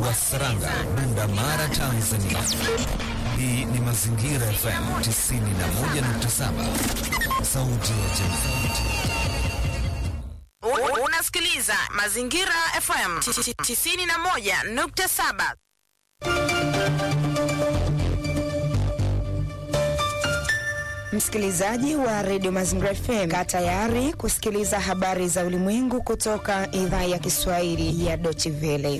wa Saranga, Bunda Mara, Tanzania. Hii ni Mazingira FM 91.7, sauti ya jamii. Unasikiliza Mazingira FM 91.7. Msikilizaji wa redio Mazingira FM, kaa tayari kusikiliza habari za ulimwengu kutoka idhaa ya Kiswahili ya Deutsche Welle.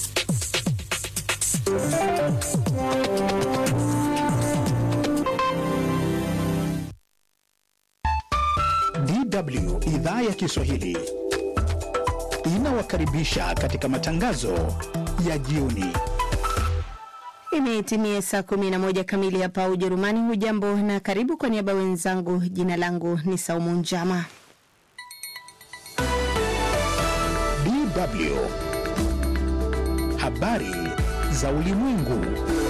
DW idhaa ya Kiswahili inawakaribisha katika matangazo ya jioni. Imetimia saa 11 kamili hapa Ujerumani. Hujambo na karibu. Kwa niaba wenzangu, jina langu ni Saumu Njama. DW habari za ulimwengu.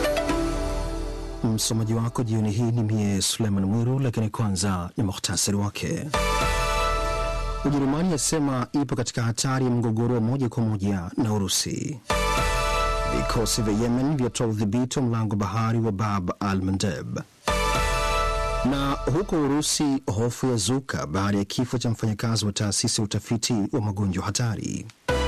Msomaji wako jioni hii ni mie Suleiman Mwiru, lakini kwanza ni muhtasari wake. Ujerumani yasema ipo katika hatari ya mgogoro wa moja kwa moja na Urusi. Vikosi vya Yemen vyatoa udhibiti wa mlango bahari wa Bab al Mandeb. Na huko Urusi, hofu ya zuka baada ya kifo cha mfanyakazi wa taasisi ya utafiti wa magonjwa hatari.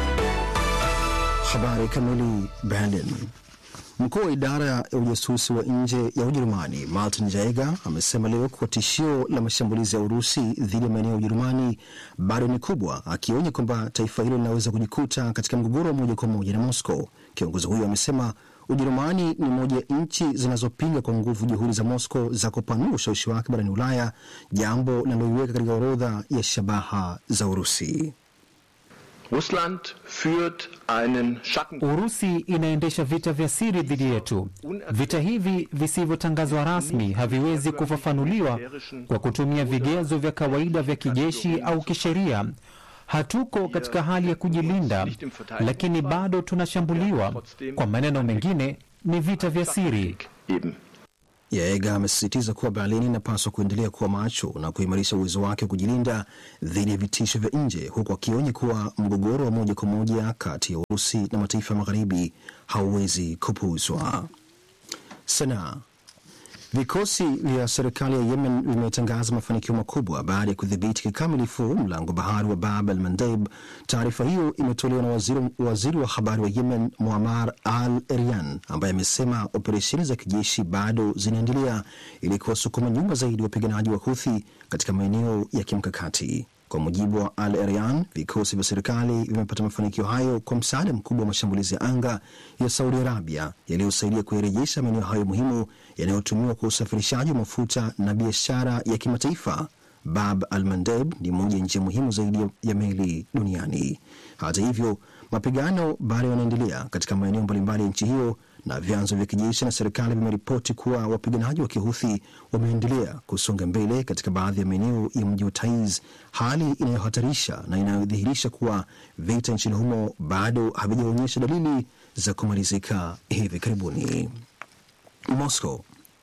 Habari kamili. Berlin. Mkuu wa idara ya ujasusi wa nje ya Ujerumani Martin Jaeger amesema leo kuwa tishio la mashambulizi ya Urusi dhidi ya maeneo ya Ujerumani bado ni kubwa, akionya kwamba taifa hilo linaweza kujikuta katika mgogoro wa moja kwa moja na Moscow. Kiongozi huyo amesema Ujerumani ni moja ya nchi zinazopinga kwa nguvu juhudi za Moscow za kupanua ushawishi wake barani Ulaya, jambo linaloiweka katika orodha ya shabaha za Urusi. Russland führt einen Schatten. Urusi inaendesha vita vya siri dhidi yetu. Vita hivi visivyotangazwa rasmi haviwezi kufafanuliwa kwa kutumia vigezo vya kawaida vya kijeshi au kisheria. Hatuko katika hali ya kujilinda, lakini bado tunashambuliwa. Kwa maneno mengine, ni vita vya siri. Yaega amesisitiza kuwa Berlin inapaswa kuendelea kuwa macho na kuimarisha uwezo wake wa kujilinda dhidi ya vitisho vya nje, huku akionya kuwa mgogoro wa moja kwa moja kati ya Urusi na mataifa ya magharibi hauwezi kupuuzwa. Sanaa. Vikosi vya serikali ya Yemen vimetangaza mafanikio makubwa baada ya kudhibiti kikamilifu mlango bahari wa Bab al Mandeb. Taarifa hiyo imetolewa na waziri, waziri wa habari wa Yemen Muammar al Eryan ambaye amesema operesheni za kijeshi bado zinaendelea ili kuwasukuma nyuma zaidi wapiganaji wa Huthi katika maeneo ya kimkakati. Kwa mujibu wa Al Eryan, vikosi vya serikali vimepata mafanikio hayo kwa msaada mkubwa wa mashambulizi ya anga ya Saudi Arabia yaliyosaidia kuyarejesha maeneo hayo muhimu yanayotumiwa kwa usafirishaji wa mafuta na biashara ya kimataifa. Bab al Mandeb ni moja ya njia muhimu zaidi ya meli duniani. Hata hivyo, mapigano bado yanaendelea katika maeneo mbalimbali ya nchi hiyo na vyanzo vya kijeshi na serikali vimeripoti kuwa wapiganaji wa kihuthi wameendelea kusonga mbele katika baadhi ya maeneo ya mji wa Taiz, hali inayohatarisha na inayodhihirisha kuwa vita nchini humo bado havijaonyesha dalili za kumalizika hivi karibuni. Moscow.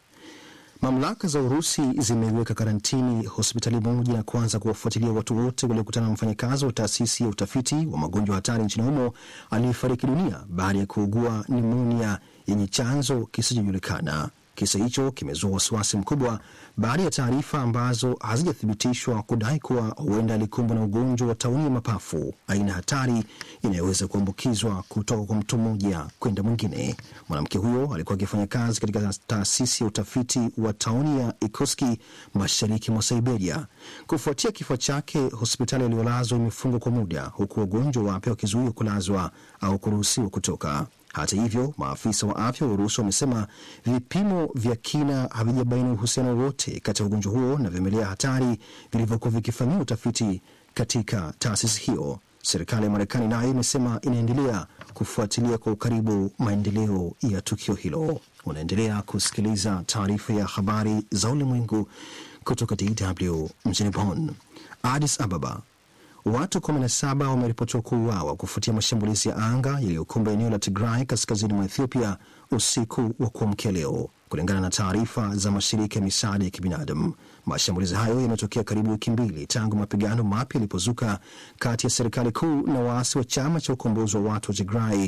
Mamlaka za Urusi zimeiweka karantini hospitali moja na kuanza kuwafuatilia watu wote waliokutana na mfanyakazi wa taasisi ya utafiti wa magonjwa hatari nchini humo aliyefariki dunia baada ya kuugua nimonia yenye chanzo kisichojulikana. Kisa hicho kimezua wasiwasi mkubwa baada ya taarifa ambazo hazijathibitishwa kudai kuwa huenda alikumbwa na ugonjwa wa tauni ya mapafu, aina hatari inayoweza kuambukizwa kutoka kwa mtu mmoja kwenda mwingine. Mwanamke huyo alikuwa akifanya kazi katika taasisi ya utafiti wa tauni ya Ikoski mashariki mwa Siberia. Kufuatia kifo chake, hospitali aliyolazwa imefungwa kwa muda, huku wagonjwa wapya wakizuiwa kulazwa au kuruhusiwa kutoka. Hata hivyo, maafisa wa afya wa Urusi wamesema vipimo vya kina havijabaini uhusiano wowote kati ya ugonjwa huo na vimelea hatari vilivyokuwa vikifanyiwa utafiti katika taasisi hiyo. Serikali ya Marekani nayo imesema inaendelea kufuatilia kwa ukaribu maendeleo ya tukio hilo. Unaendelea kusikiliza taarifa ya habari za ulimwengu kutoka DW mjini Bonn. Addis Ababa Watu 17 wameripotiwa kuuawa kufuatia mashambulizi ya anga yaliyokumba eneo la Tigray kaskazini mwa Ethiopia usiku wa kuamkia leo, kulingana na taarifa za mashirika ya misaada ya kibinadamu. Mashambulizi hayo yametokea karibu wiki mbili tangu mapigano mapya yalipozuka kati ya serikali kuu na waasi wa chama cha ukombozi wa watu wa Tigray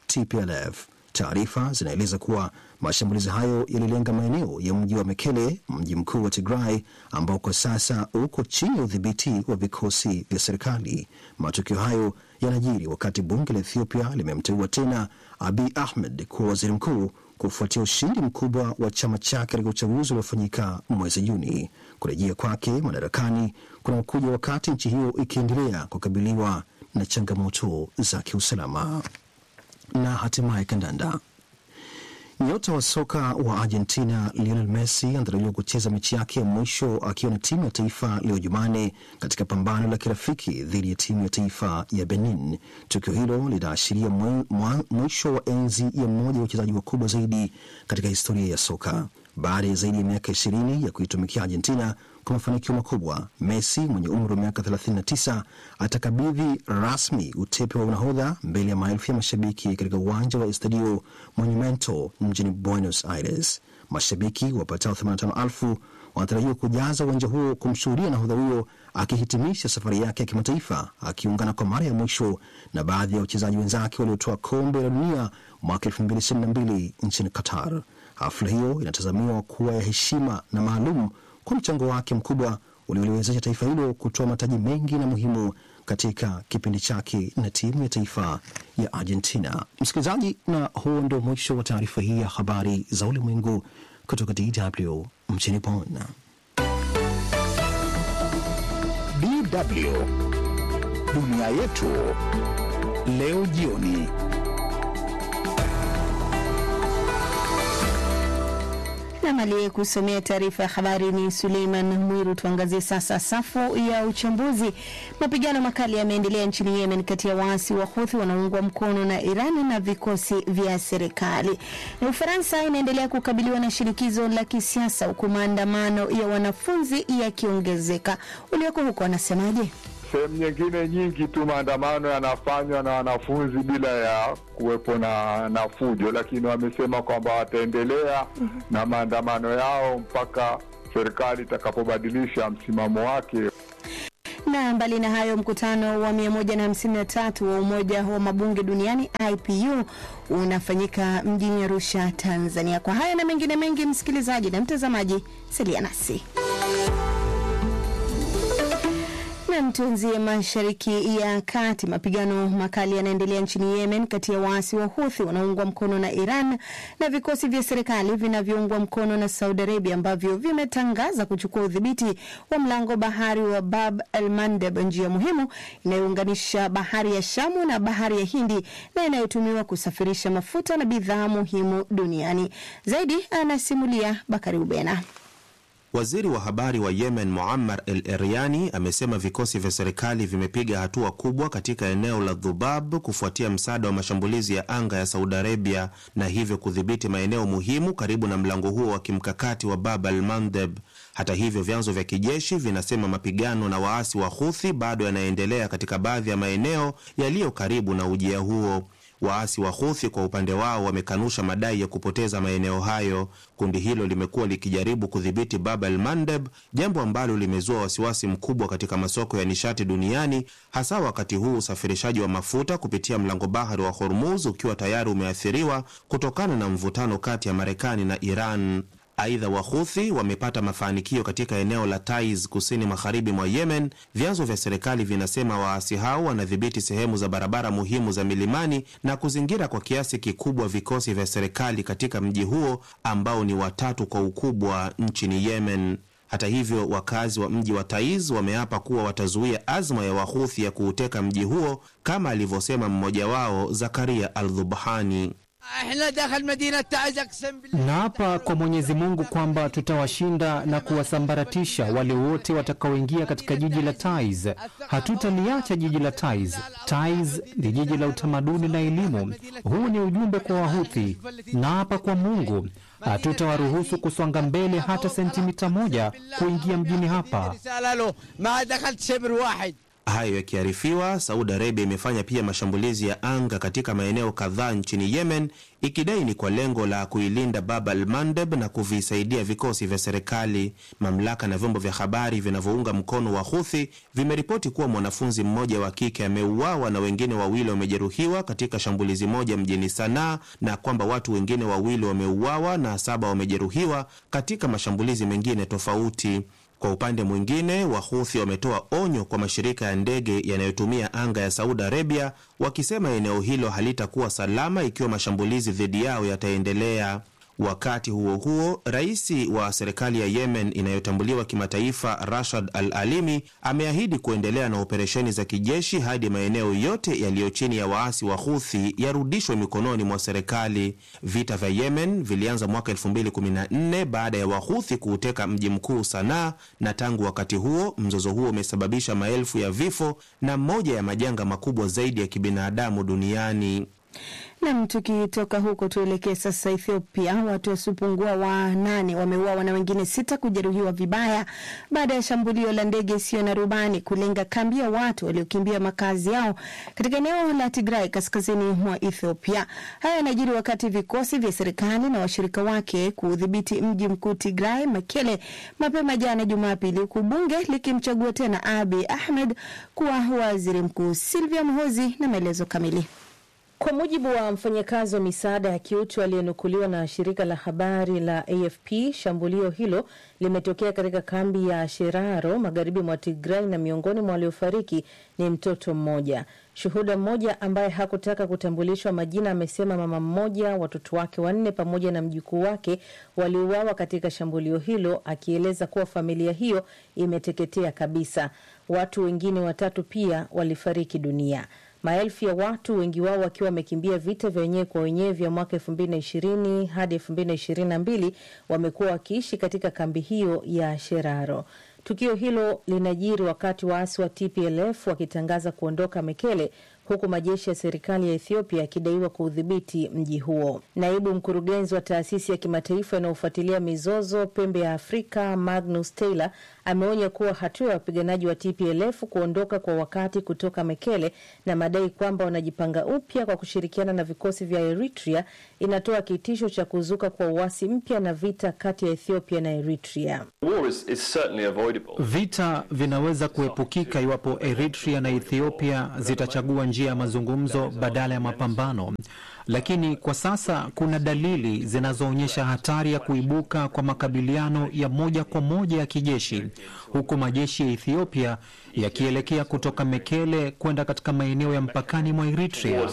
TPLF. Taarifa zinaeleza kuwa mashambulizi hayo yalilenga maeneo ya mji wa Mekele, mji mkuu wa Tigray, ambao kwa sasa uko chini ya udhibiti wa vikosi vya serikali. Matukio hayo yanajiri wakati bunge la Ethiopia limemteua tena Abiy Ahmed kuwa waziri mkuu kufuatia ushindi mkubwa wa chama chake katika uchaguzi uliofanyika mwezi Juni. Kurejea kwake madarakani kunakuja wakati nchi hiyo ikiendelea kukabiliwa na changamoto za kiusalama. Na hatimaye kandanda. Nyota wa soka wa Argentina Lionel Messi anatarajiwa kucheza mechi yake ya mwisho akiwa na timu ya taifa leo Jumanne katika pambano la kirafiki dhidi ya timu ya taifa ya Benin. Tukio hilo linaashiria mwisho wa enzi ya mmoja wa wachezaji wakubwa zaidi katika historia ya soka. Baada ya zaidi ya miaka ishirini ya kuitumikia Argentina kwa mafanikio makubwa, Messi mwenye umri wa miaka 39 atakabidhi rasmi utepe wa unahodha mbele ya maelfu ya mashabiki katika uwanja wa Estadio Monumento mjini Buenos Aires. Mashabiki wapatao 85,000 wanatarajiwa kujaza uwanja huo kumshuhudia nahodha huyo akihitimisha safari yake ya kimataifa, akiungana kwa mara ya mwisho na baadhi ya wachezaji wenzake waliotoa kombe la dunia mwaka 2022 nchini Qatar. Hafla hiyo inatazamiwa kuwa ya heshima na maalum kwa mchango wake mkubwa ulioliwezesha taifa hilo kutoa mataji mengi na muhimu katika kipindi chake na timu ya taifa ya Argentina. Msikilizaji, na huo ndio mwisho wa taarifa hii ya habari za ulimwengu kutoka DW mjini Bonn. DW dunia yetu leo jioni. Nam aliyekusomea taarifa ya habari ni Suleiman Mwiru. Tuangazie sasa safu ya uchambuzi. Mapigano makali yameendelea nchini Yemen kati ya waasi wa Huthi wanaoungwa mkono na Iran na vikosi vya serikali, na Ufaransa inaendelea kukabiliwa na shinikizo la kisiasa huku maandamano ya wanafunzi yakiongezeka. Ulioko huko wanasemaje? Sehemu nyingine nyingi tu maandamano yanafanywa na wanafunzi bila ya kuwepo na, na fujo, lakini wamesema kwamba wataendelea mm -hmm. na maandamano yao mpaka serikali itakapobadilisha msimamo wake. Na mbali na hayo, mkutano wa 153 wa Umoja wa Mabunge Duniani IPU unafanyika mjini Arusha, Tanzania. Kwa haya na mengine mengi, msikilizaji na mtazamaji, salia nasi na tuanzie mashariki ya kati. Mapigano makali yanaendelea nchini Yemen kati ya waasi wa Huthi wanaoungwa mkono na Iran na vikosi vya serikali vinavyoungwa mkono na Saudi Arabia ambavyo vimetangaza kuchukua udhibiti wa mlango bahari wa Bab el Mandeb, njia muhimu inayounganisha bahari ya Shamu na bahari ya Hindi na inayotumiwa kusafirisha mafuta na bidhaa muhimu duniani. Zaidi anasimulia Bakari Ubena. Waziri wa habari wa Yemen Muammar El Eryani amesema vikosi vya serikali vimepiga hatua kubwa katika eneo la Dhubab kufuatia msaada wa mashambulizi ya anga ya Saudi Arabia na hivyo kudhibiti maeneo muhimu karibu na mlango huo wa kimkakati wa Bab al Mandeb. Hata hivyo, vyanzo vya kijeshi vinasema mapigano na waasi wa Huthi bado yanaendelea katika baadhi ya maeneo yaliyo karibu na ujia huo. Waasi wa Huthi kwa upande wao wamekanusha madai ya kupoteza maeneo hayo. Kundi hilo limekuwa likijaribu kudhibiti Bab el Mandeb, jambo ambalo limezua wasiwasi mkubwa katika masoko ya nishati duniani, hasa wakati huu usafirishaji wa mafuta kupitia mlango bahari wa Hormuz ukiwa tayari umeathiriwa kutokana na mvutano kati ya Marekani na Iran. Aidha, Wahuthi wamepata mafanikio katika eneo la Taiz kusini magharibi mwa Yemen. Vyanzo vya serikali vinasema waasi hao wanadhibiti sehemu za barabara muhimu za milimani na kuzingira kwa kiasi kikubwa vikosi vya serikali katika mji huo ambao ni watatu kwa ukubwa nchini Yemen. Hata hivyo, wakazi wa mji wa Taiz wameapa kuwa watazuia azma ya Wahuthi ya kuuteka mji huo, kama alivyosema mmoja wao Zakaria Al-Dhubhani. Naapa kwa Mwenyezi Mungu kwamba tutawashinda na kuwasambaratisha wale wote watakaoingia katika jiji la Taiz. Hatutaliacha jiji la Taiz. Taiz ni jiji la utamaduni na elimu. Huu ni ujumbe kwa Wahuthi. Naapa kwa Mungu, hatutawaruhusu kusonga mbele hata sentimita moja kuingia mjini hapa. Hayo yakiarifiwa, Saudi Arabia imefanya pia mashambulizi ya anga katika maeneo kadhaa nchini Yemen, ikidai ni kwa lengo la kuilinda Bab al Mandeb na kuvisaidia vikosi vya serikali. Mamlaka na vyombo vya habari vinavyounga mkono wa Huthi vimeripoti kuwa mwanafunzi mmoja wa kike ameuawa na wengine wawili wamejeruhiwa katika shambulizi moja mjini Sanaa, na kwamba watu wengine wawili wameuawa na saba wamejeruhiwa katika mashambulizi mengine tofauti. Kwa upande mwingine, Wahuthi wametoa onyo kwa mashirika ya ndege yanayotumia anga ya Saudi Arabia, wakisema eneo hilo halitakuwa salama ikiwa mashambulizi dhidi yao yataendelea. Wakati huo huo, rais wa serikali ya Yemen inayotambuliwa kimataifa Rashad Al Alimi ameahidi kuendelea na operesheni za kijeshi hadi maeneo yote yaliyo chini ya waasi wa Huthi yarudishwe mikononi mwa serikali. Vita vya Yemen vilianza mwaka 2014 baada ya Wahuthi kuuteka mji mkuu Sanaa, na tangu wakati huo mzozo huo umesababisha maelfu ya vifo na moja ya majanga makubwa zaidi ya kibinadamu duniani. Nam, tukitoka huko tuelekee sasa Ethiopia. Watu wasiopungua wanane wameuawa na wengine sita kujeruhiwa vibaya baada ya shambulio la ndege isiyo na rubani kulenga kambi ya watu waliokimbia makazi yao katika eneo la Tigray kaskazini mwa Ethiopia. Haya yanajiri wakati vikosi vya serikali na washirika wake kuudhibiti mji mkuu Tigray, Mekele, mapema jana Jumapili, huku bunge likimchagua tena Abiy Ahmed kuwa waziri mkuu. Silvia Mhozi na maelezo kamili. Kwa mujibu wa mfanyakazi wa misaada ya kiutu aliyenukuliwa na shirika la habari la AFP, shambulio hilo limetokea katika kambi ya Sheraro magharibi mwa Tigray, na miongoni mwa waliofariki ni mtoto mmoja. Shuhuda mmoja ambaye hakutaka kutambulishwa majina amesema mama mmoja, watoto wake wanne pamoja na mjukuu wake waliuawa katika shambulio hilo, akieleza kuwa familia hiyo imeteketea kabisa. Watu wengine watatu pia walifariki dunia. Maelfu ya watu, wengi wao wakiwa wamekimbia vita vya wenyewe kwa wenyewe vya mwaka elfu mbili na ishirini hadi elfu mbili na ishirini na mbili wamekuwa wakiishi katika kambi hiyo ya Sheraro. Tukio hilo linajiri wakati waasi wa TPLF wakitangaza kuondoka Mekele huku majeshi ya serikali ya Ethiopia yakidaiwa kuudhibiti mji huo. Naibu mkurugenzi wa taasisi ya kimataifa inayofuatilia mizozo pembe ya Afrika, Magnus Taylor, ameonya kuwa hatua ya wapiganaji wa TPLF kuondoka kwa wakati kutoka Mekele na madai kwamba wanajipanga upya kwa kushirikiana na vikosi vya Eritrea inatoa kitisho cha kuzuka kwa uasi mpya na vita kati ya Ethiopia na Eritrea. Vita vinaweza kuepukika iwapo Eritrea na Ethiopia zitachagua njia ya mazungumzo badala ya mapambano, lakini kwa sasa kuna dalili zinazoonyesha hatari ya kuibuka kwa makabiliano ya moja kwa moja ya kijeshi, huku majeshi ya Ethiopia yakielekea kutoka Mekele kwenda katika maeneo ya mpakani mwa Eritrea.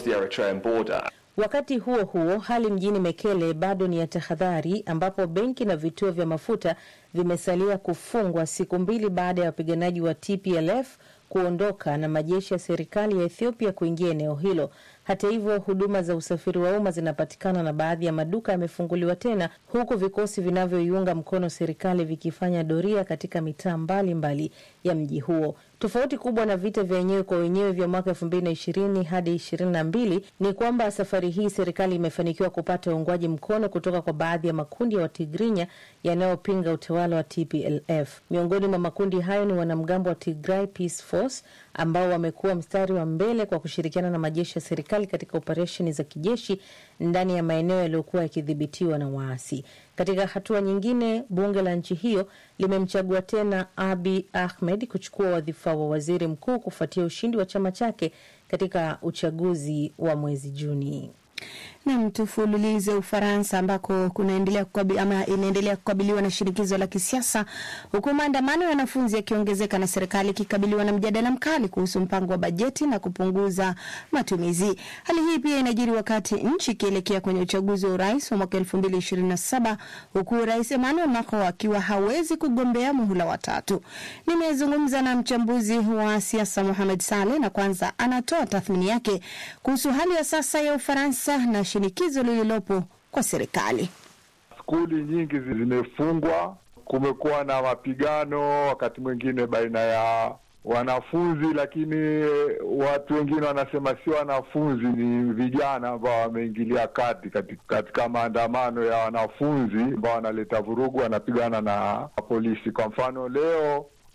Wakati huo huo, hali mjini Mekele bado ni ya tahadhari, ambapo benki na vituo vya mafuta vimesalia kufungwa siku mbili baada ya wapiganaji wa TPLF kuondoka na majeshi ya serikali ya Ethiopia kuingia eneo hilo. Hata hivyo, huduma za usafiri wa umma zinapatikana na baadhi ya maduka yamefunguliwa tena, huku vikosi vinavyoiunga mkono serikali vikifanya doria katika mitaa mbalimbali ya mji huo. Tofauti kubwa na vita vya wenyewe kwa wenyewe vya mwaka elfu mbili na ishirini hadi ishirini na mbili ni kwamba safari hii serikali imefanikiwa kupata uungwaji mkono kutoka kwa baadhi ya makundi ya Watigrinya yanayopinga utawala wa TPLF. Miongoni mwa makundi hayo ni wanamgambo wa Tigray Peace Force ambao wamekuwa mstari wa mbele kwa kushirikiana na majeshi ya serikali katika operesheni za kijeshi ndani ya maeneo yaliyokuwa yakidhibitiwa na waasi. Katika hatua nyingine, bunge la nchi hiyo limemchagua tena Abiy Ahmed kuchukua wadhifa wa waziri mkuu kufuatia ushindi wa chama chake katika uchaguzi wa mwezi Juni. Nam, tufululize Ufaransa ambako kunaendelea kukabi, ama inaendelea kukabiliwa na shinikizo la kisiasa huku maandamano ya wanafunzi yakiongezeka na serikali ikikabiliwa na mjadala mkali kuhusu mpango wa bajeti na kupunguza matumizi. Hali hii pia inajiri wakati nchi ikielekea kwenye uchaguzi wa urais wa mwaka elfu mbili ishirini na saba huku rais Emmanuel Macron akiwa hawezi kugombea muhula watatu. Nimezungumza na mchambuzi wa siasa Mohamed Saleh na kwanza anatoa tathmini yake kuhusu hali ya sasa ya Ufaransa na shinikizo lililopo kwa serikali. Skuli nyingi zimefungwa, kumekuwa na mapigano wakati mwingine baina ya wanafunzi, lakini watu wengine wanasema si wanafunzi, ni vijana ambao wameingilia kati katika, katika maandamano ya wanafunzi ambao wanaleta vurugu, wanapigana na polisi. Kwa mfano leo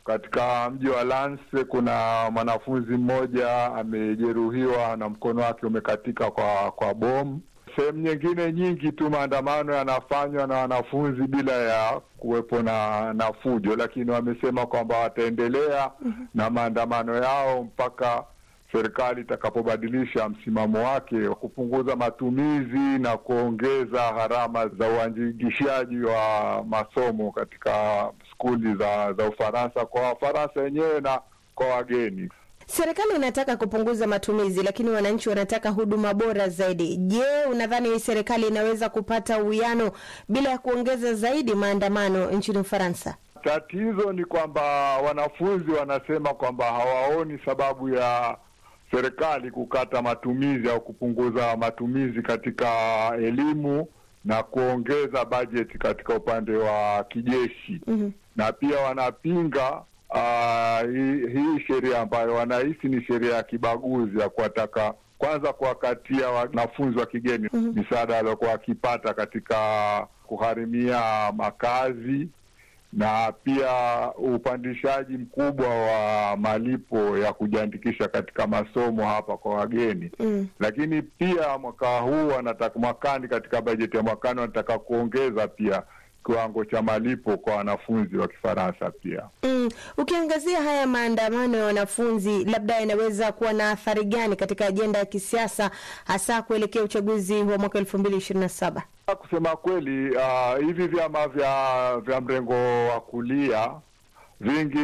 Katika mji wa Lance kuna mwanafunzi mmoja amejeruhiwa na mkono wake umekatika kwa kwa bomu. Sehemu nyingine nyingi tu maandamano yanafanywa na wanafunzi bila ya kuwepo na na fujo, lakini wamesema kwamba wataendelea na maandamano yao mpaka serikali itakapobadilisha msimamo wake wa kupunguza matumizi na kuongeza gharama za uandikishaji wa masomo katika skuli za za Ufaransa kwa Wafaransa wenyewe na kwa wageni. Serikali inataka kupunguza matumizi, lakini wananchi wanataka huduma bora zaidi. Je, unadhani serikali inaweza kupata uwiano bila ya kuongeza zaidi maandamano nchini Ufaransa? Tatizo ni kwamba wanafunzi wanasema kwamba hawaoni sababu ya serikali kukata matumizi au kupunguza matumizi katika elimu na kuongeza bajeti katika upande wa kijeshi Mhm. na pia wanapinga uh, hii, hii sheria ambayo wanahisi ni sheria ya kibaguzi ya kuwataka kwanza kuwakatia wanafunzi wa kigeni Mhm. misaada waliokuwa wakipata katika kugharimia makazi na pia upandishaji mkubwa wa malipo ya kujiandikisha katika masomo hapa kwa wageni Mm. lakini pia mwaka huu wanataka mwakani, katika bajeti ya mwakani wanataka kuongeza pia kiwango cha malipo kwa wanafunzi wa Kifaransa pia. Mm. Ukiangazia haya maandamano ya wanafunzi, labda yanaweza kuwa na athari gani katika ajenda ya kisiasa, hasa kuelekea uchaguzi wa mwaka elfu mbili ishirini na saba? Kusema kweli, uh, hivi vyama vya vya mrengo wa kulia vingi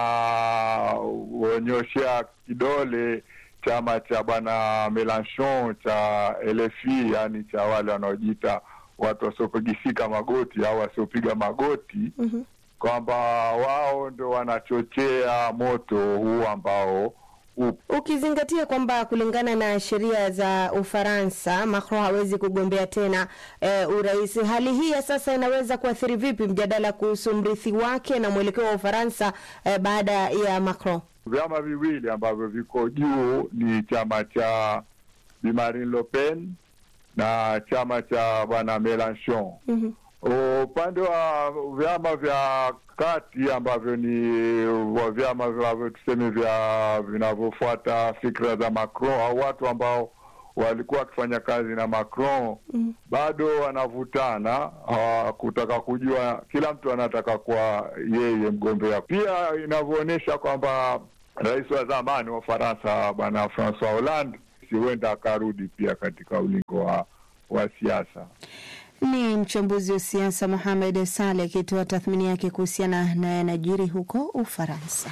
vinaonyoshea kidole chama cha bwana Melanchon cha LFI, yani cha wale wanaojiita watu wasiopigisika magoti au wasiopiga magoti Mhm. kwamba wao ndo wanachochea moto huu ambao upo. Ukizingatia kwamba kulingana na sheria za Ufaransa Macron hawezi kugombea tena e, urais, hali hii ya sasa inaweza kuathiri vipi mjadala kuhusu mrithi wake na mwelekeo wa Ufaransa e, baada ya Macron? Vyama viwili ambavyo viko juu ni chama cha Bi Marine Le Pen na chama cha bwana Melanchon. Mhm. Upande wa vyama vya kati ambavyo ni wa vyama vinavyo tuseme vya vinavyofuata fikra za Macron au watu ambao walikuwa wakifanya kazi na Macron Mm. bado wanavutana hawa- kutaka kujua, kila mtu anataka kuwa yeye mgombea. Pia inavyoonyesha kwamba rais wa zamani wa Ufaransa bwana Francois Hollande si huenda akarudi pia katika ulingo wa, wa siasa. Ni mchambuzi wa siasa Mohamed Saleh akitoa tathmini yake kuhusiana na yanajiri huko Ufaransa.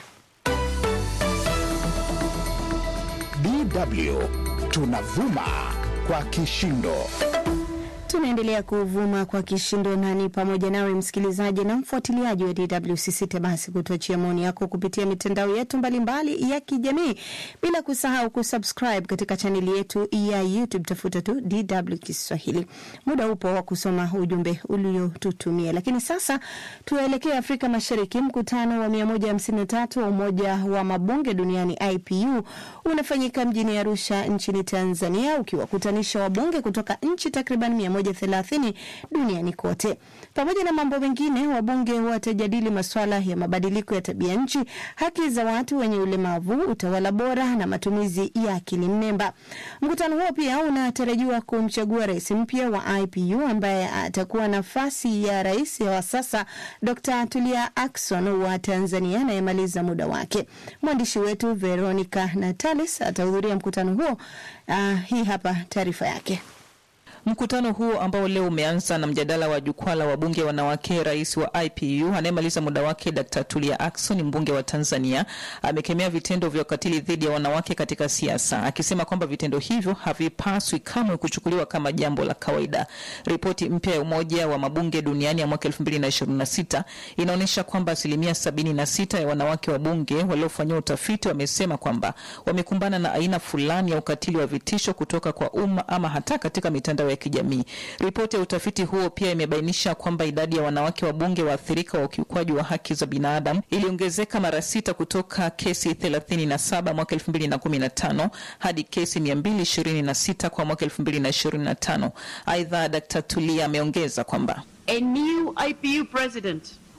DW tunavuma kwa kishindo. Tunaendelea kuvuma kwa kishindo nani pamoja nawe msikilizaji na mfuatiliaji wa DW. Usisite basi kutuachia maoni yako kupitia mitandao yetu mbalimbali ya kijamii, bila kusahau kusubscribe katika chaneli yetu ya YouTube, tafuta tu DW Kiswahili. Muda upo wa kusoma ujumbe uliotutumia, lakini sasa tuelekee Afrika Mashariki. Mkutano wa 153 wa Umoja wa Mabunge Duniani IPU unafanyika mjini Arusha nchini Tanzania, ukiwakutanisha wabunge kutoka nchi takriban 130 duniani kote. Pamoja na mambo mengine, wabunge watajadili masuala ya mabadiliko ya tabia nchi, haki za watu wenye ulemavu, utawala bora na matumizi ya akili mnemba. Mkutano huo pia unatarajiwa kumchagua rais mpya wa IPU ambaye atakuwa nafasi ya rais wa sasa Dr. Tulia Ackson wa Tanzania anayemaliza muda wake. Mwandishi wetu Veronica Natalis atahudhuria mkutano huo. Uh, hii hapa taarifa yake. Mkutano huo ambao leo umeanza na mjadala wa jukwaa la wabunge wanawake. Rais wa IPU anayemaliza muda wake Dr. Tulia Ackson, mbunge wa Tanzania, amekemea vitendo vya ukatili dhidi ya wanawake katika siasa, akisema kwamba vitendo hivyo havipaswi kamwe kuchukuliwa kama jambo la kawaida. Ripoti mpya ya Umoja wa Mabunge Duniani ya mwaka 2026 inaonyesha kwamba asilimia 76 ya wanawake wabunge waliofanyiwa utafiti wamesema kwamba wamekumbana na aina fulani ya ukatili wa vitisho kutoka kwa umma ama hata katika mitandao ya kijamii. Ripoti ya utafiti huo pia imebainisha kwamba idadi ya wanawake wabunge waathirika wa ukiukwaji wa haki za binadamu iliongezeka mara sita kutoka kesi 37 mwaka 2015 hadi kesi 226 kwa mwaka 2025. Aidha, Dkt. Tulia ameongeza kwamba A new IPU president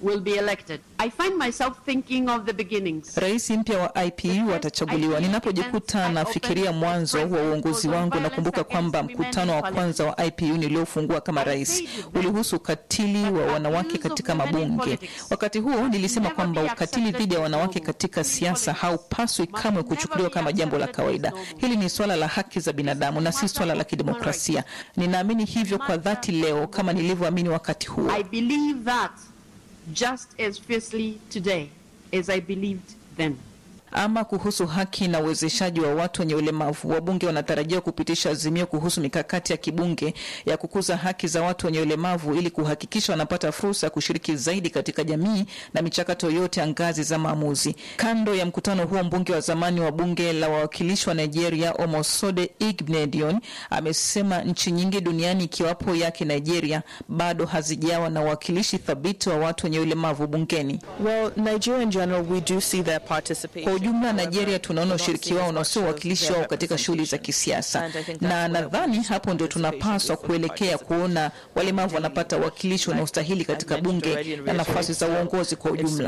will be elected. I find myself thinking of the beginnings. Rais mpya wa IPU atachaguliwa. Ninapojikuta nafikiria mwanzo wa uongozi wangu, nakumbuka kwamba mkutano wa kwanza wa IPU niliofungua kama rais ulihusu ukatili wa wanawake katika mabunge. Wakati huo nilisema kwamba ukatili dhidi ya wanawake katika siasa haupaswi kamwe kuchukuliwa kama jambo la kawaida. Hili ni swala la haki za binadamu na si swala la kidemokrasia. Ninaamini hivyo kwa dhati leo kama nilivyoamini wakati huo. I believe that just as fiercely today as I believed then. Ama kuhusu haki na uwezeshaji wa watu wenye ulemavu, wabunge wanatarajiwa kupitisha azimio kuhusu mikakati ya kibunge ya kukuza haki za watu wenye ulemavu ili kuhakikisha wanapata fursa ya kushiriki zaidi katika jamii na michakato yote ya ngazi za maamuzi. Kando ya mkutano huo, mbunge wa zamani wa bunge la wawakilishi wa Nigeria Omosode Igbnedion amesema nchi nyingi duniani ikiwapo yake Nigeria bado hazijawa na uwakilishi thabiti wa watu wenye ulemavu bungeni. Well, Nigeria in general, we do see their participation. Kwa ujumla Nigeria tunaona ushiriki wao na sio uwakilishi wao katika shughuli za kisiasa, na nadhani hapo ndio tunapaswa kuelekea kuona walemavu wanapata uwakilishi unaostahili katika bunge na nafasi za uongozi kwa ujumla.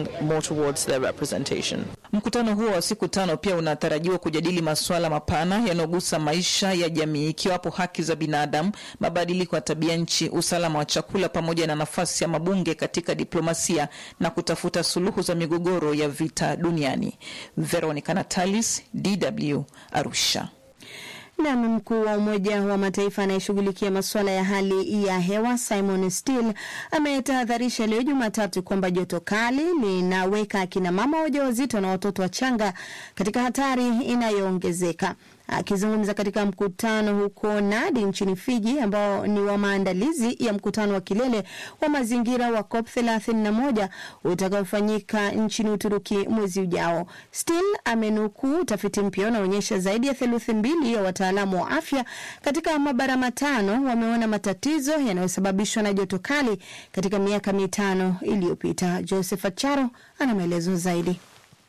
Mkutano huo wa siku tano pia unatarajiwa kujadili masuala mapana yanayogusa maisha ya jamii, ikiwapo haki za binadamu, mabadiliko ya tabia nchi, usalama wa chakula, pamoja na nafasi ya mabunge katika diplomasia na kutafuta suluhu za migogoro ya vita duniani. Veronica Natalis, DW, Arusha. Nam mkuu wa Umoja wa Mataifa anayeshughulikia masuala ya hali ya hewa Simon Still ametahadharisha leo Jumatatu kwamba joto kali linaweka akina mama wajawazito na watoto wachanga katika hatari inayoongezeka. Akizungumza katika mkutano huko Nadi nchini Fiji, ambao ni wa maandalizi ya mkutano wa kilele wa mazingira wa COP 31 utakaofanyika nchini Uturuki mwezi ujao, Still amenukuu utafiti mpya unaonyesha zaidi ya theluthi mbili ya wataalamu wa afya katika mabara matano wameona matatizo yanayosababishwa na joto kali katika miaka mitano iliyopita. Joseph Acharo ana maelezo zaidi.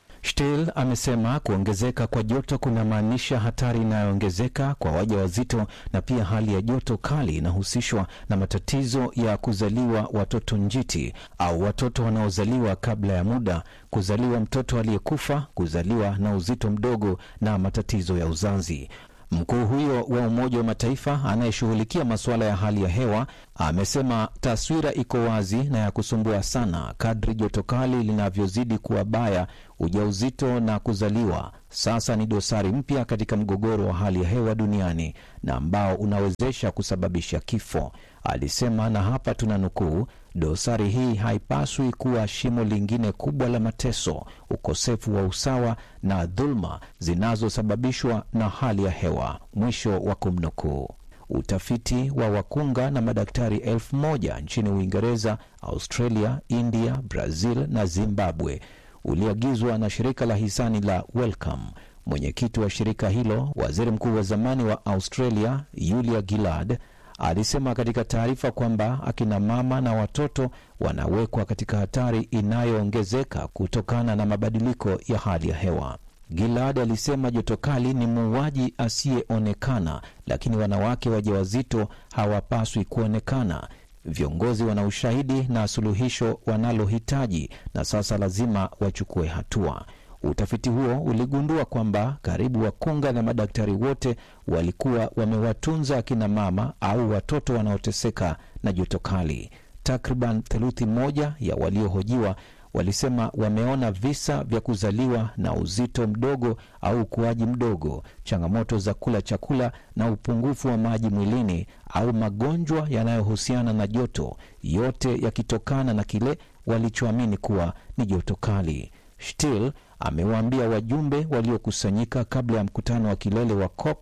Still amesema kuongezeka kwa joto kunamaanisha hatari inayoongezeka kwa wajawazito na pia hali ya joto kali inahusishwa na matatizo ya kuzaliwa watoto njiti au watoto wanaozaliwa kabla ya muda, kuzaliwa mtoto aliyekufa, kuzaliwa na uzito mdogo na matatizo ya uzazi. Mkuu huyo wa Umoja wa Mataifa anayeshughulikia masuala ya hali ya hewa amesema taswira iko wazi na ya kusumbua sana. Kadri joto kali linavyozidi kuwa baya, ujauzito na kuzaliwa sasa ni dosari mpya katika mgogoro wa hali ya hewa duniani na ambao unawezesha kusababisha kifo, alisema. Na hapa tuna nukuu, dosari hii haipaswi kuwa shimo lingine kubwa la mateso, ukosefu wa usawa na dhuluma zinazosababishwa na hali ya hewa, mwisho wa kumnukuu. Utafiti wa wakunga na madaktari elfu moja nchini Uingereza, Australia, India, Brazil na Zimbabwe uliagizwa na shirika la hisani la Wellcome. Mwenyekiti wa shirika hilo, waziri mkuu wa zamani wa Australia Julia Gillard, alisema katika taarifa kwamba akina mama na watoto wanawekwa katika hatari inayoongezeka kutokana na mabadiliko ya hali ya hewa. Gilad alisema joto kali ni muuaji asiyeonekana, lakini wanawake wajawazito hawapaswi kuonekana. Viongozi wana ushahidi na suluhisho wanalohitaji, na sasa lazima wachukue hatua. Utafiti huo uligundua kwamba karibu wakunga na madaktari wote walikuwa wamewatunza akina mama au watoto wanaoteseka na joto kali. Takriban theluthi moja ya waliohojiwa walisema wameona visa vya kuzaliwa na uzito mdogo au ukuaji mdogo, changamoto za kula chakula na upungufu wa maji mwilini au magonjwa yanayohusiana na joto, yote yakitokana na kile walichoamini kuwa ni joto kali. Still amewaambia wajumbe waliokusanyika kabla ya mkutano wa kilele wa COP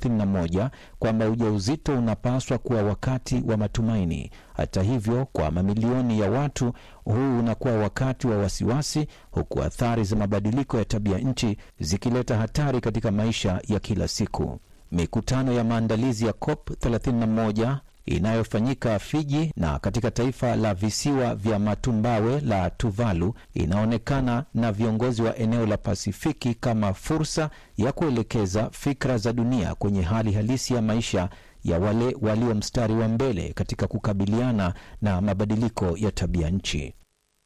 31 kwamba ujauzito unapaswa kuwa wakati wa matumaini. Hata hivyo, kwa mamilioni ya watu huu unakuwa wakati wa wasiwasi, huku athari za mabadiliko ya tabia nchi zikileta hatari katika maisha ya kila siku. Mikutano ya maandalizi ya COP 31 inayofanyika Fiji na katika taifa la visiwa vya matumbawe la Tuvalu inaonekana na viongozi wa eneo la Pasifiki kama fursa ya kuelekeza fikra za dunia kwenye hali halisi ya maisha ya wale walio mstari wa mbele katika kukabiliana na mabadiliko ya tabia nchi.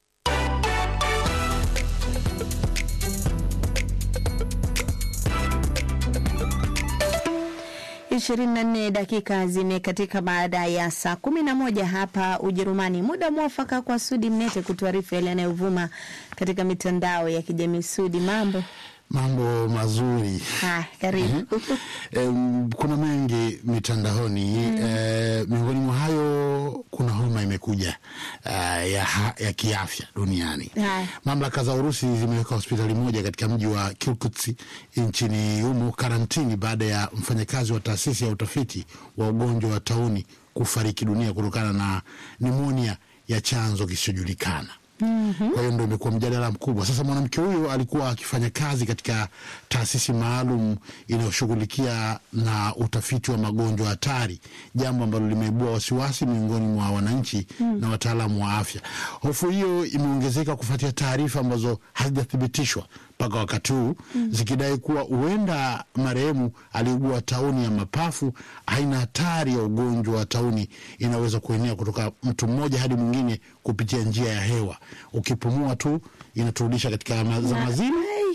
ishirini na nne dakika zimekatika baada ya saa kumi na moja hapa Ujerumani. Muda mwafaka kwa Sudi Mnete kutuarifu yale yanayovuma katika mitandao ya kijamii. Sudi, mambo Mambo mazuri. haya, karibu. Em, kuna mengi mitandaoni eh, miongoni mwa hayo kuna homa imekuja eh, ya, ha- ya kiafya duniani. Haya. Mamlaka za Urusi zimeweka hospitali moja katika mji wa Kirkutsk nchini humo karantini baada ya mfanyakazi wa taasisi ya utafiti wa ugonjwa wa tauni kufariki dunia kutokana na nimonia ya chanzo kisichojulikana. Kwa hiyo ndo imekuwa mjadala mkubwa. Sasa mwanamke huyo alikuwa akifanya kazi katika taasisi maalum inayoshughulikia na utafiti wa magonjwa hatari, jambo ambalo limeibua wasiwasi miongoni mwa wananchi na wataalamu wa afya. Hofu hiyo imeongezeka kufuatia taarifa ambazo hazijathibitishwa mpaka wakati huu zikidai kuwa huenda marehemu aliugua tauni ya mapafu. Aina hatari ya ugonjwa wa tauni inaweza kuenea kutoka mtu mmoja hadi mwingine kupitia njia ya hewa. Ukipumua tu inaturudisha katika ma- za mazini.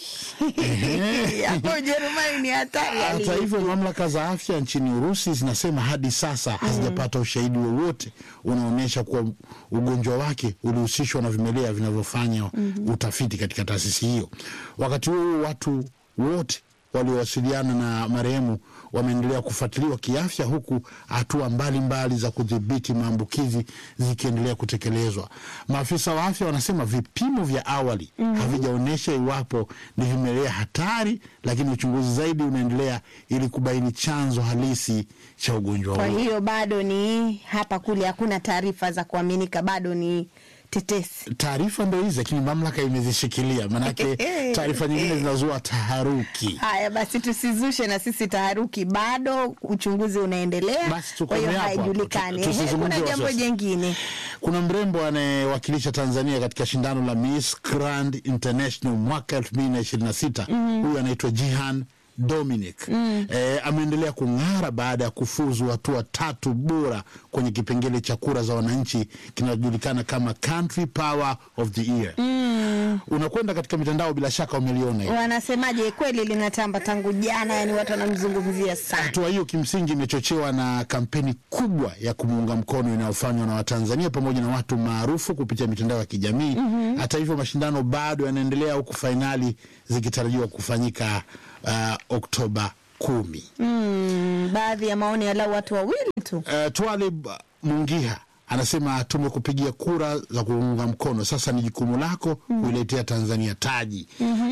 Hapo Ujerumani ni hatari. Hata Ali. hivyo, mamlaka za afya nchini Urusi zinasema hadi sasa hazijapata ushahidi wowote unaonyesha kuwa ugonjwa wake ulihusishwa na vimelea vinavyofanya utafiti katika taasisi hiyo. Wakati huo watu wote waliowasiliana na marehemu wameendelea kufuatiliwa kiafya, huku hatua mbalimbali za kudhibiti maambukizi zikiendelea kutekelezwa. Maafisa wa afya wanasema vipimo vya awali havijaonyesha iwapo ni vimelea hatari, lakini uchunguzi zaidi unaendelea ili kubaini chanzo halisi cha ugonjwa Kwa huo. hiyo bado ni hapa kule, hakuna taarifa za kuaminika, bado ni tetesi. Taarifa ndo hizi, lakini mamlaka imezishikilia, manake taarifa nyingine zinazua taharuki. Haya basi, tusizushe na sisi taharuki, bado uchunguzi unaendelea, Basi kwa hiyo tukomee hapo hapo. haijulikani. Tu- Ehe, tusizungumzie Kuna jambo wasiwasi. jengine Kuna mrembo anayewakilisha Tanzania katika shindano la Miss Grand International mwaka elfu mbili na ishirini na sita. Huyu anaitwa Jihan Dominic eh, ameendelea kung'ara baada ya kufuzu hatua tatu bora kwenye kipengele cha kura za wananchi kinachojulikana kama Country Power of the Year. Unakwenda katika mitandao, bila shaka umeliona hilo. wanasemaje? Kweli linatamba tangu jana, yani watu wanamzungumzia sana. Hatua hiyo kimsingi imechochewa na kampeni kubwa ya kumuunga mkono inayofanywa na Watanzania pamoja na watu maarufu kupitia mitandao ya kijamii. Hata hivyo, mashindano bado yanaendelea huku fainali zikitarajiwa kufanyika uh, Oktoba kumi. Mm, baadhi ya maoni yalau watu wawili tu. Uh, Twalib Mungiha anasema tumekupigia kura za kuunga mkono, sasa ni jukumu lako kuiletea Tanzania taji.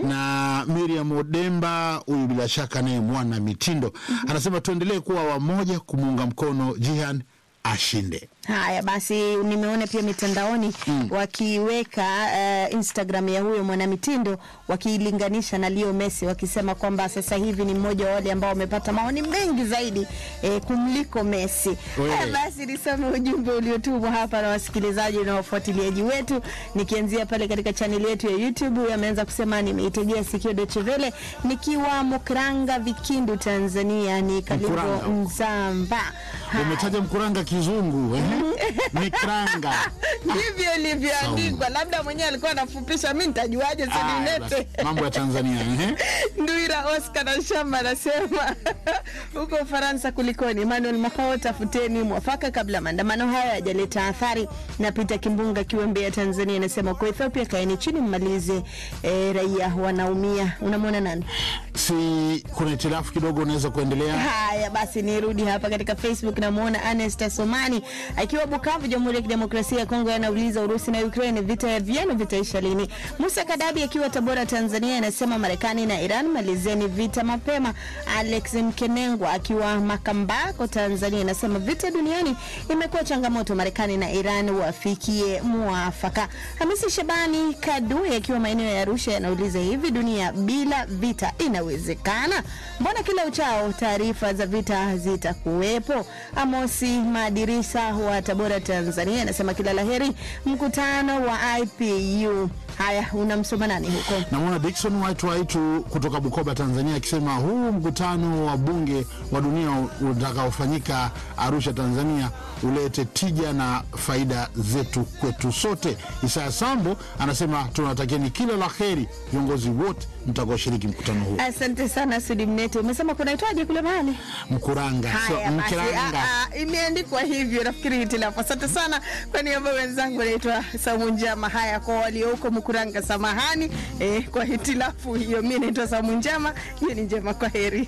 Na Miriam Odemba, huyu bila shaka naye mwana mitindo, anasema tuendelee kuwa wamoja kumuunga mkono Jihan ashinde. Haya basi, nimeona pia mitandaoni wakiweka uh, Instagram ya huyo mwanamitindo wakiilinganisha na Leo Messi, wakisema kwamba sasa hivi ni mmoja wa wale ambao wamepata maoni mengi zaidi eh, kumliko Messi. Wewe. Haya basi, nisome ujumbe uliotumwa hapa na wasikilizaji na wafuatiliaji wetu, nikianzia pale katika chaneli yetu ya YouTube. Huyu ameanza kusema nimeitegea sikio Deutsche Welle nikiwa Mukranga, Vikindu, Tanzania. Ni Kalibo Mkuranga. Mzamba. Umetaja mkuranga kizungu eh? Mikranga. ndivyo ilivyoandikwa, labda mwenyewe alikuwa anafupisha, mi nitajuaje? Ah, Sedinete basi, mambo ya Tanzania eh? Nduira Oscar na Shamba anasema huko Ufaransa kulikoni? Emmanuel Makao, tafuteni mwafaka kabla maandamano haya yajaleta athari. Na Peter Kimbunga akiwa Mbeya, Tanzania, anasema kwa Ethiopia kaeni chini mmalize, eh, raia wanaumia. Unamwona nani? Si kuna hitilafu kidogo, unaweza kuendelea. Haya basi, nirudi hapa katika Facebook. Namwona Anesta Somani akiwa Bukavu, Jamhuri ya Kidemokrasia ya Kongo, anauliza Urusi na Ukraine, vita vyenu vitaisha lini? Musa Kadabi akiwa Tabora, Tanzania, anasema Marekani na Iran malizeni vita mapema. Alex Mkenengwa akiwa Makambako, Tanzania, anasema vita duniani imekuwa changamoto, Marekani na Iran wafikie mwafaka. Hamisi Shabani Kadue akiwa maeneo ya Arusha anauliza hivi, dunia bila vita inawezekana? Mbona kila uchao taarifa za vita zitakuwepo? Amosi Madirisa wa Tabora, Tanzania anasema kila laheri mkutano wa IPU. Haya, unamsoma nani huko? Namwona Dickson White Waitu kutoka Bukoba, Tanzania, akisema huu mkutano wa bunge wa dunia utakaofanyika Arusha, Tanzania, ulete tija na faida zetu kwetu sote. Isaya Sambo anasema tunawatakieni kila la heri viongozi wote mtakaoshiriki mkutano huo. Asante sana Sudi Mnete. Umesema kunaitwaje kule mahali? Mkuranga, sio Haya basi, Mkiranga. ah, ah, imeandikwa hivyo, nafikiri hitilafu. Asante sana kwa niaba ya wenzangu, naitwa Samu Njama. Haya, kwa walio huko Mkuranga, samahani eh, kwa hitilafu hiyo. Mi naitwa Samu Njama, hiyo ni njema. Kwa heri.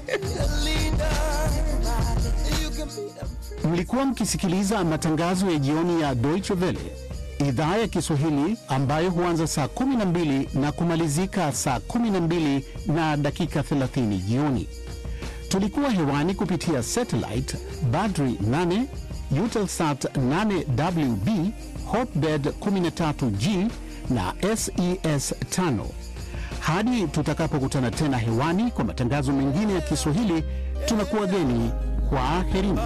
Mlikuwa mkisikiliza matangazo ya jioni ya Deutsche Welle idhaa ya Kiswahili ambayo huanza saa 12 na kumalizika saa 12 na dakika 30 jioni. Tulikuwa hewani kupitia satellite Badri 8, Eutelsat 8WB, Hotbird 13G na SES 5. Hadi tutakapokutana tena hewani kwa matangazo mengine ya Kiswahili, tunakuwa geni kwa aherini.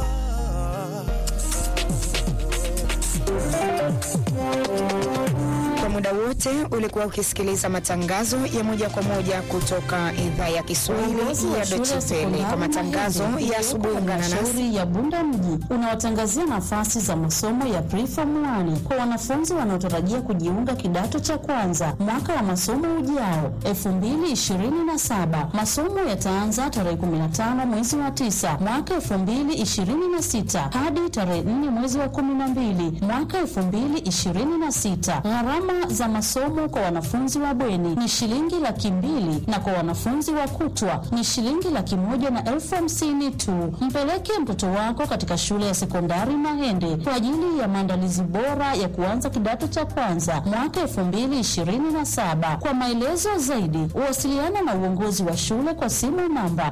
Kwa muda wote ulikuwa ukisikiliza matangazo ya moja kwa moja kutoka idhaa ya Kiswahili ya Deutsche Welle. Kwa matangazo ya asubuhi, ungana nasi Halmashauri ya Bunda mji unawatangazia nafasi za masomo ya preform 1 kwa wanafunzi wanaotarajia kujiunga kidato cha kwanza mwaka wa masomo ujao 2027. Masomo yataanza tarehe 15 mwezi wa 9 mwaka 2026 hadi tarehe 4 mwezi wa 12 mwaka 2026. Gharama za masomo kwa wanafunzi wa bweni ni shilingi laki mbili na kwa wanafunzi wa kutwa ni shilingi laki moja na elfu hamsini tu. Mpeleke mtoto wako katika shule ya sekondari Mahende kwa ajili ya maandalizi bora ya kuanza kidato cha kwanza mwaka elfu mbili ishirini na saba. Kwa maelezo zaidi, wasiliana na uongozi wa shule kwa simu namba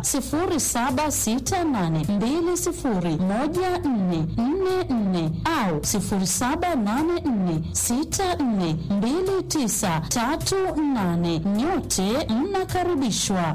0768201444 au 0784642938. Nyote mnakaribishwa.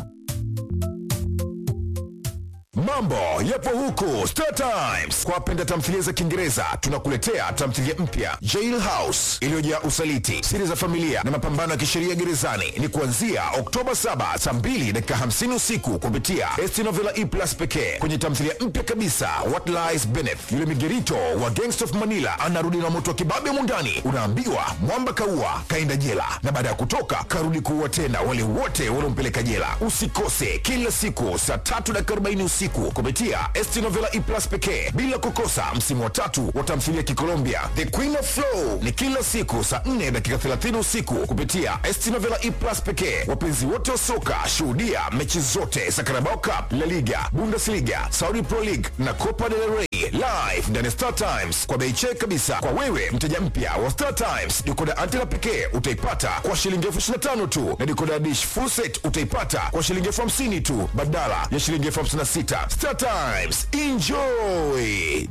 Mambo yapo huku Star Times. Kwa wapenda tamthilia za Kiingereza, tunakuletea tamthilia mpya Jail House iliyojaa usaliti, siri za familia na mapambano ya kisheria gerezani. Ni kuanzia Oktoba 7 saa 2 dakika 50 usiku kupitia ST Novela E Plus pekee. Kwenye tamthilia mpya kabisa What Lies Beneath, yule migerito wa Gangsta of Manila anarudi na moto wa kibabe mundani. Unaambiwa mwamba kaua kaenda jela, na baada ya kutoka karudi kuua tena wale wote waliompeleka jela. Usikose kila siku saa tatu dakika 40 usiku kupitia ST Novela E Plus pekee, bila kukosa msimu wa tatu wa tamthilia Kikolombia The Queen of Flow ni kila siku saa 4 dakika 30 usiku kupitia ST Novela E Plus pekee. Wapenzi wote wa soka, shuhudia mechi zote za Carabao Cup, La Liga, Bundesliga, Saudi Pro League na Copa del Rey live ndani ya Star Times kwa bei check kabisa. Kwa wewe mteja mpya wa Star Times, dekoda antena pekee utaipata kwa shilingi elfu ishirini na tano tu na dekoda dish full set utaipata kwa shilingi elfu hamsini tu badala ya shilingi elfu hamsini na sita. Star Times, enjoy.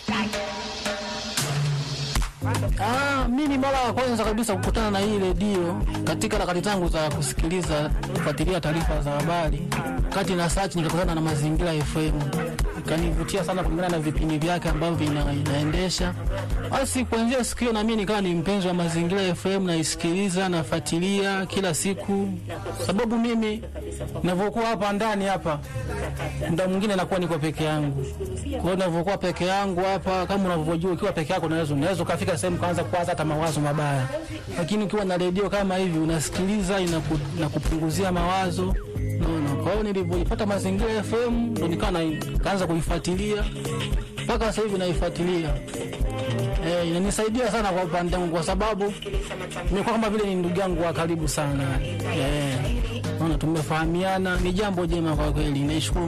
Ah, mi ni mara ya kwanza kabisa kukutana na hii redio katika harakati zangu za kusikiliza kufuatilia taarifa za habari. Kati na search nikakutana na Mazingira FM, ikanivutia sana kulingana na vipindi vyake ambavyo ina, inaendesha. Basi kuanzia siku hiyo na mimi nikawa ni mpenzi wa Mazingira FM, naisikiliza nafuatilia kila siku, sababu mimi ninavyokuwa hapa ndani hapa muda mwingine nakuwa niko peke yangu. Kwa hiyo ninavyokuwa peke yangu hapa, kama unavyojua, ukiwa peke yako unaweza unaweza ukafika sehemu kaanza kuwaza hata mawazo mabaya, lakini ukiwa na redio kama hivi unasikiliza, inaku, inakupunguzia mawazo naona. Kwa hiyo nilivyoipata Mazingira FM ndo nikawa na- nikaanza kuifuatilia mpaka sasa hivi naifuatilia. Eh, inanisaidia sana kwa upande wangu kwa sababu nimekuwa kama vile ni ndugu yangu wa karibu sana. Eh, naona tumefahamiana, ni jambo jema kwa kweli. Naishukuru